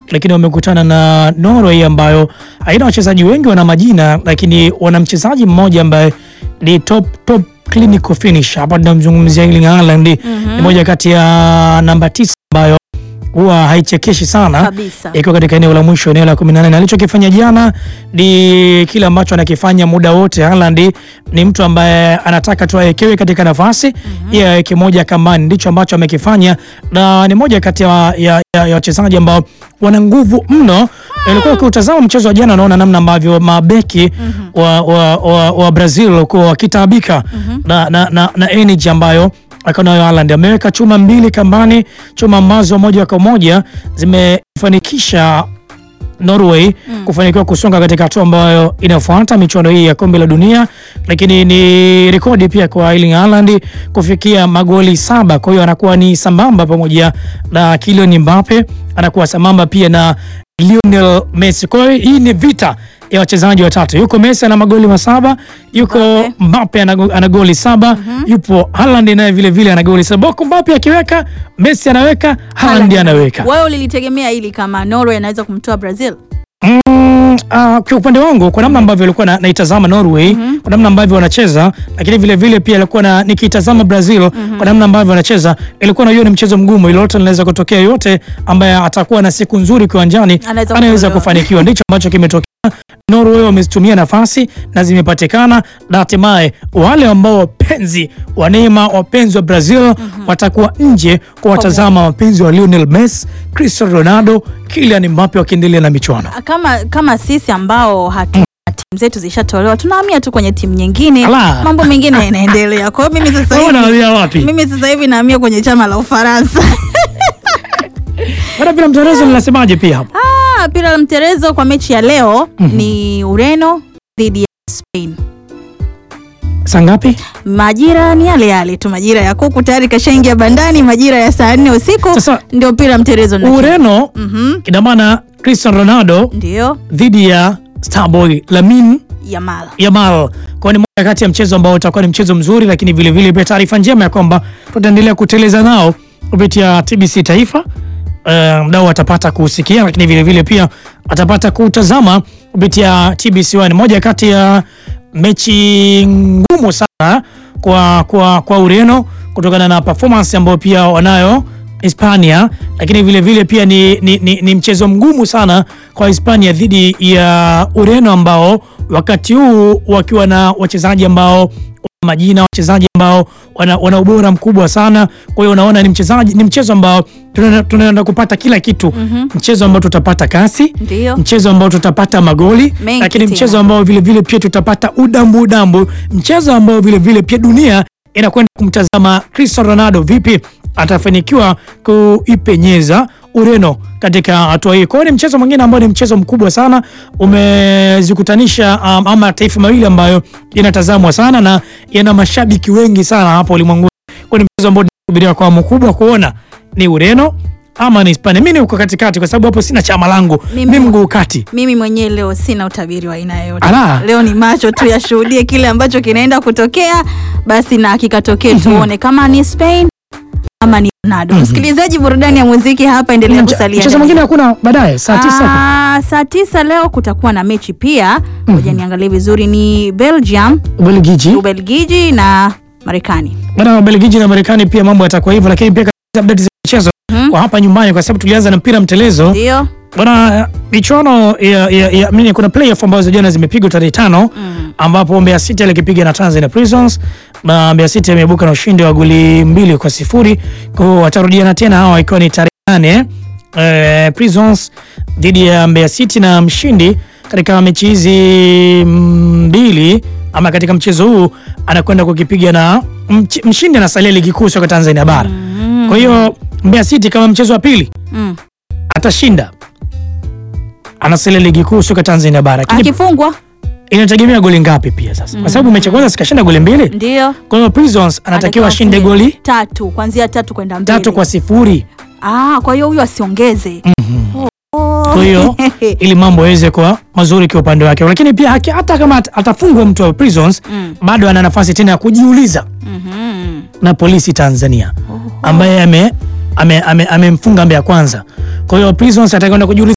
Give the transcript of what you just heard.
lakini wamekutana na Norway ambayo haina wachezaji wengi wana majina, lakini wana mchezaji mmoja ambaye ni top top clinical finish. Hapa tunamzungumzia Erling Haaland, ni moja kati ya namba tisa ambayo huwa haichekeshi sana Kabisa. ikiwa katika eneo la mwisho, eneo la 18. Alichokifanya jana ni kile ambacho anakifanya muda wote. Haaland ni mtu ambaye anataka tu awekewe katika nafasi yeye aweke moja kambani, ndicho ambacho amekifanya, na ni moja kati ya ya- ya- ya wachezaji ambao wana nguvu mno. Ilikuwa ukiutazama mchezo wa jana, unaona namna ambavyo mabeki wa, wa, wa, wa Brazil walikuwa wakitaabika na, na, na, na energy ambayo akaonayo Haaland ameweka chuma mbili kambani, chuma ambazo moja kwa moja zimefanikisha Norway kufanikiwa kusonga katika hatua ambayo inafuata michuano hii ya kombe la dunia, lakini ni rekodi pia kwa Erling Haaland kufikia magoli saba. Kwa hiyo anakuwa ni sambamba pamoja na Kylian Mbappe, anakuwa sambamba pia na Lionel Messi. Kwa hiyo hii ni vita ya wachezaji watatu. Yuko Messi ana magoli masaba, yuko Mbappe. Mbappe ana go- ana goli saba, yupo Haaland naye vile vile ana goli saba. Huko Mbappe akiweka, Messi anaweka, Haaland anaweka. Wewe ulilitegemea hili kama Norway anaweza kumtoa Brazil? Mm, ah, kwa upande wangu kwa namna ambavyo alikuwa na, naitazama Norway kwa namna ambavyo wanacheza, lakini vile vile pia alikuwa na nikitazama Brazil kwa namna ambavyo wanacheza, ilikuwa na hiyo ni mchezo mgumu, lolote linaweza kutokea. Yote ambaye atakuwa na siku nzuri kiwanjani Anaweza anaweza kutolewa. kufanikiwa, ndicho ambacho kimetokea. Norway wamezitumia nafasi na zimepatikana, na hatimaye wale ambao wapenzi wa Neymar, wapenzi wa Brazil watakuwa nje kwa watazama wapenzi wa Lionel Messi, Cristiano Ronaldo, Kylian Mbappe wakiendelea na michuano. Kama kama sisi ambao hatu timu zetu zishatolewa tunahamia tu kwenye timu nyingine, Ala. mambo mengine yanaendelea. Kwa hiyo mimi sasa Wewe hivi unahamia wapi? mimi sasa hivi nahamia kwenye chama la Ufaransa. Bwana bila mtarezo linasemaje pia hapo? Ah, pira la mterezo kwa mechi ya leo ni Ureno dhidi ya Spain. Saa ngapi? Majira ni yale yale tu, majira ya kuku tayari kashaingia bandani, majira ya saa nne usiku Sasa, ndio pira mterezo na Ureno Mhm, ina maana Cristiano Ronaldo ndio dhidi ya Starboy Lamine Yamal. Yamal. Kwa ni moja kati ya mchezo ambao utakuwa ni mchezo mzuri, lakini vile vile pia taarifa njema ya kwamba tutaendelea kuteleza nao kupitia TBC Taifa. Uh, mdau atapata kusikia, lakini vile vile pia atapata kutazama kupitia TBC One. Moja kati ya mechi ngumu sana kwa, kwa, kwa Ureno kutokana na performance ambayo pia wanayo Hispania, lakini vile vile pia ni, ni, ni, ni mchezo mgumu sana kwa Hispania dhidi ya Ureno ambao wakati huu wakiwa na wachezaji ambao wana majina wachezaji ambao wana, wana ubora mkubwa sana. Kwa hiyo unaona ni mchezaji ni mchezo ambao tunaenda tunaenda kupata kila kitu mchezo ambao tutapata kasi Ndio. mchezo ambao tutapata magoli Mengi lakini tena. mchezo ambao vile vile pia tutapata udambu udambu, mchezo ambao vile vile pia dunia inakwenda kumtazama Cristiano Ronaldo vipi atafanikiwa kuipenyeza Ureno katika hatua hii. Kwa hiyo ni mchezo mwingine ambao ni mchezo mkubwa sana, umezikutanisha um, ama mataifa mawili ambayo yanatazamwa sana na yana mashabiki wengi sana hapa ulimwenguni. Kwa hiyo ni mchezo ambao tunasubiria kwa hamu kubwa kuona ni Ureno ama ni Hispania. Mimi niko katikati kwa sababu hapo sina chama langu, Mimi- mimi mguu kati. Mimi mwenyewe leo sina utabiri wa aina yoyote. Ala. Leo ni macho tu yashuhudie kile ambacho kinaenda kutokea, basi na kikatokee, tuone kama ni Spain ama ni Ronaldo. Msikilizaji, burudani ya muziki hapa, endelea kusalia. Mchezo ndani. mwingine hakuna baadaye saa tisa. Ah, saa tisa leo kutakuwa na mechi pia. Ngoja niangalie vizuri, ni Belgium, Ubelgiji. Ubelgiji na Marekani. Bwana Ubelgiji na Marekani pia mambo yatakuwa hivyo, lakini pia katika update za michezo kwa hapa nyumbani, kwa sababu tulianza na mpira mtelezo Ndio. bwana, michuano ya, ya, ya, mimi kuna playoff ambazo jana zimepigwa tarehe tano ambapo Mbeya City alikipiga na Tanzania Prisons na Mbeya City ameibuka na ushindi wa goli mbili kwa sifuri. Kwa hiyo watarudiana tena hawa ikiwa ni tarehe nane eh, Prisons dhidi ya Mbeya City na mshindi katika mechi hizi mbili ama katika mchezo huu anakwenda kukipiga na mch, mshindi anasalia ligi kuu soka Tanzania bara. Kwa hiyo Mbeya City kama mchezo wa pili Mm. atashinda anasalia ligi kuu soka Tanzania bara, lakini Akifungwa inategemea goli ngapi pia sasa, kwa sababu mechi ya kwanza sikashinda goli mbili. ndio Kwa hiyo Prisons anatakiwa ashinde afunge goli tatu, kuanzia tatu kwenda mbele. tatu kwa sifuri. Ah, kwa hiyo huyu asiongeze. Oh. Kwa hiyo ili mambo yaweze kuwa mazuri kwa upande wake, lakini pia haki- hata kama at- atafungwa mtu wa Prisons Mm. bado ana nafasi tena ya kujiuliza Mhm. na polisi Tanzania ambaye ame amemfunga ame, amemfunga Mbeya kwanza. Kwa hiyo Prisons atakwenda kujiuliza